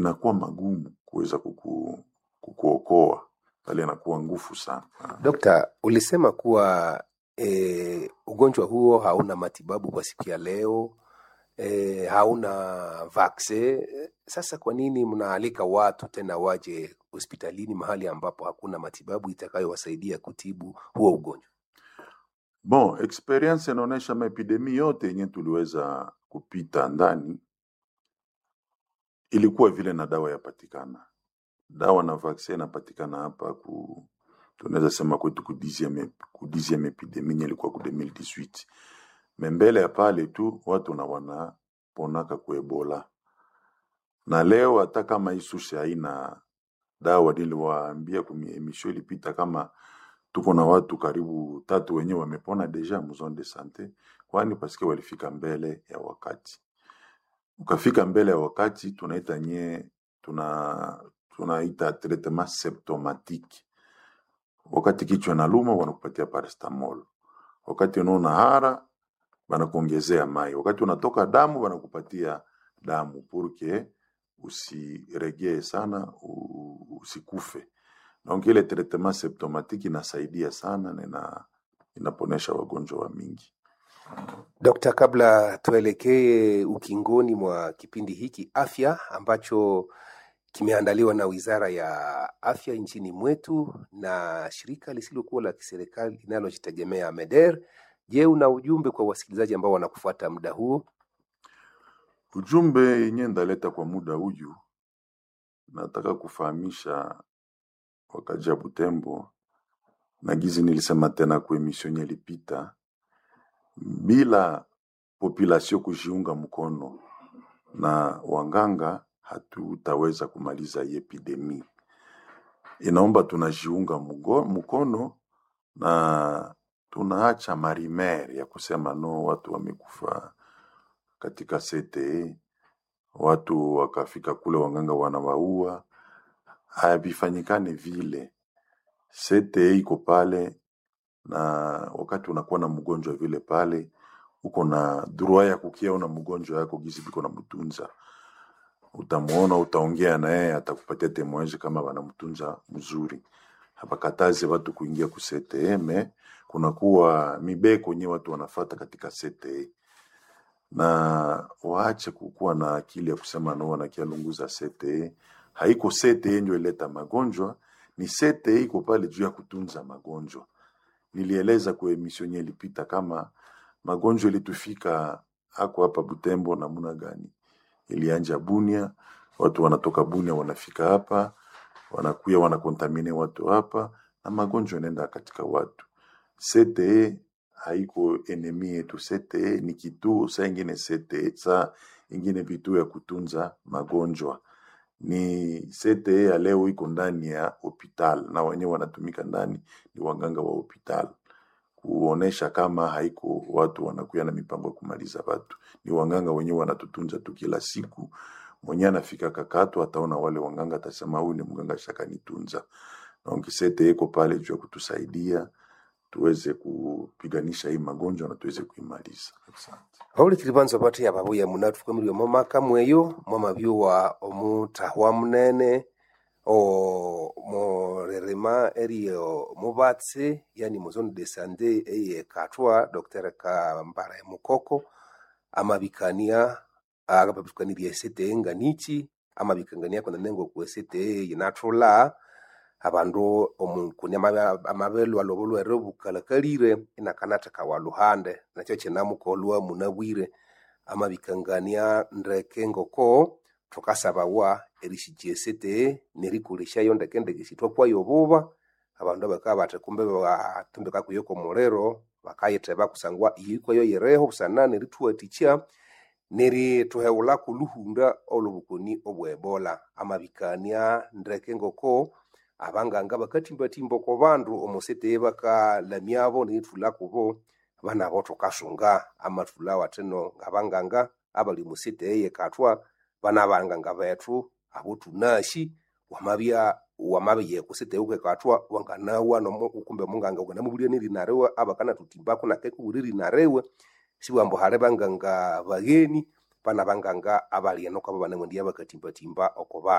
inakuwa magumu kuweza kuku, kukuokoa pale, inakuwa ngufu sana. Dokta, ulisema kuwa e, ugonjwa huo hauna matibabu kwa siku ya leo e, hauna vaksin. Sasa kwa nini mnaalika watu tena waje hospitalini mahali ambapo hakuna matibabu itakayowasaidia kutibu huo ugonjwa? Bon, experience inaonyesha maepidemi yote yenye tuliweza kupita ndani ilikuwa vile na dawa yapatikana, dawa na vaksin inapatikana hapa ku tunaweza sema kwetu ku 10e ku 10e epidemi yenye ilikuwa ku 2018 me mbele ya pale tu watu na wanaponaka ku Ebola, na leo hata kama hii sushi haina dawa, niliwaambia kwenye emission ilipita kama tuko na watu karibu tatu wenyewe wamepona deja mu zone de sante, kwani paske walifika mbele ya wakati. Ukafika mbele ya wakati, tunaita nye tuna tunaita traitement symptomatique. Wakati kichwa inaluma wanakupatia paracetamol, wakati unaona hara wanakuongezea mai, wakati unatoka damu wanakupatia damu purke usiregee sana u- usikufe. Donc ile traitement symptomatique inasaidia sana na ina, inaponesha wagonjwa wa mingi. Dokta, kabla tuelekee ukingoni mwa kipindi hiki afya ambacho kimeandaliwa na Wizara ya Afya nchini mwetu na shirika lisilokuwa la kiserikali linalojitegemea MEDER, je, una ujumbe kwa wasikilizaji ambao wanakufuata muda huo? Ujumbe yenye ndaleta kwa muda huyu, nataka kufahamisha wakaji ya Butembo na gizi nilisema tena kwa emission yenye ilipita, bila population kujiunga mkono na wanganga hatutaweza kumaliza hii epidemi. Inaomba tunajiunga mugo- mkono na tunaacha marimer ya kusema no, watu wamekufa katika CTE, watu wakafika kule wanganga wanawaua. Havifanyikane vile. CTE iko pale, na wakati unakuwa na mgonjwa vile pale, uko na droit ya kukiona mgonjwa yako gizi biko na mtunza utamuona, utaongea na yeye, atakupatia temoeji kama wanamtunza mzuri. Hapakatazi watu kuingia ku CTE, me kunakuwa mibeko nye watu wanafata katika CTE, na waache kukuwa na akili ya kusema no wanakialunguza CTE. Haiko CTE ndio ileta magonjwa, ni CTE iko pale juu ya kutunza magonjwa. Nilieleza kwa emission yenye ilipita kama magonjwa ilitufika hako hapa Butembo namuna gani ilianja Bunia, watu wanatoka Bunia wanafika hapa, wanakuya wanakontamine watu hapa, na magonjwa yanaenda katika watu. CTE haiko enemi yetu. CTE ni kituo, saa ingine CTE, saa ingine vituo ya kutunza magonjwa. Ni CTE ya leo iko ndani ya hospital na wenyewe wanatumika ndani, ni waganga wa hospital kuonesha kama haiko watu wanakuya na mipango ya kumaliza watu, ni wanganga wenyewe wanatutunza tu kila siku. Mwenye anafika kakatu ataona wale wanganga, atasema huyu ni mganga shakanitunza. Donc CTE iko pale juu ya kutusaidia tuweze kupiganisha hii magonjwa na tuweze kuimaliza. Asante. Haulikili banza bati ababuya munatufuka muri omo maka mweyo mwamabyuwa omutahwa munene o morerema eriyo mubatse yani mu zone de sante eye katwa dr kambara mukoko amabikania agababikanirya esete nganichi amabikangania kona nengo ku esete yinathula abandu omunkuni amabe- amabelwa lobo lwere bukalakalire inakanatheka wa luhande nakyo kinamukolwa munabwire amabikangania ndeke ngoko thukasabawa erishikya esete nerikolesyayo ndeke ndeke sithwakwayo buba abandu bakabya bathi kumbe batumbika kuyo komuliro bakayitheba kusangwa iyikwayo yireho busana nerithuwathikya nerithuheghulhaku luhunda olwobukoni obwa ebola amabikania ndeke ngoko abanganga bakathimbathimba oko bandu omusete bakalamyabo nerithulha kubo banabo thukasunga amathulha wathino ngabanganga abali musete eyekathwa bana banganga bethu abo thunasi wamabya wamabya kusete ukekathwa wanganawa nomu kumbe munganga ukanamubulya nerina riwe abakanathutimbaku nakekubulya erina riwe sibwambu hali banganga bagheni bana banganga abali eno kwabo banemwendiya bakatimbatimba oko bana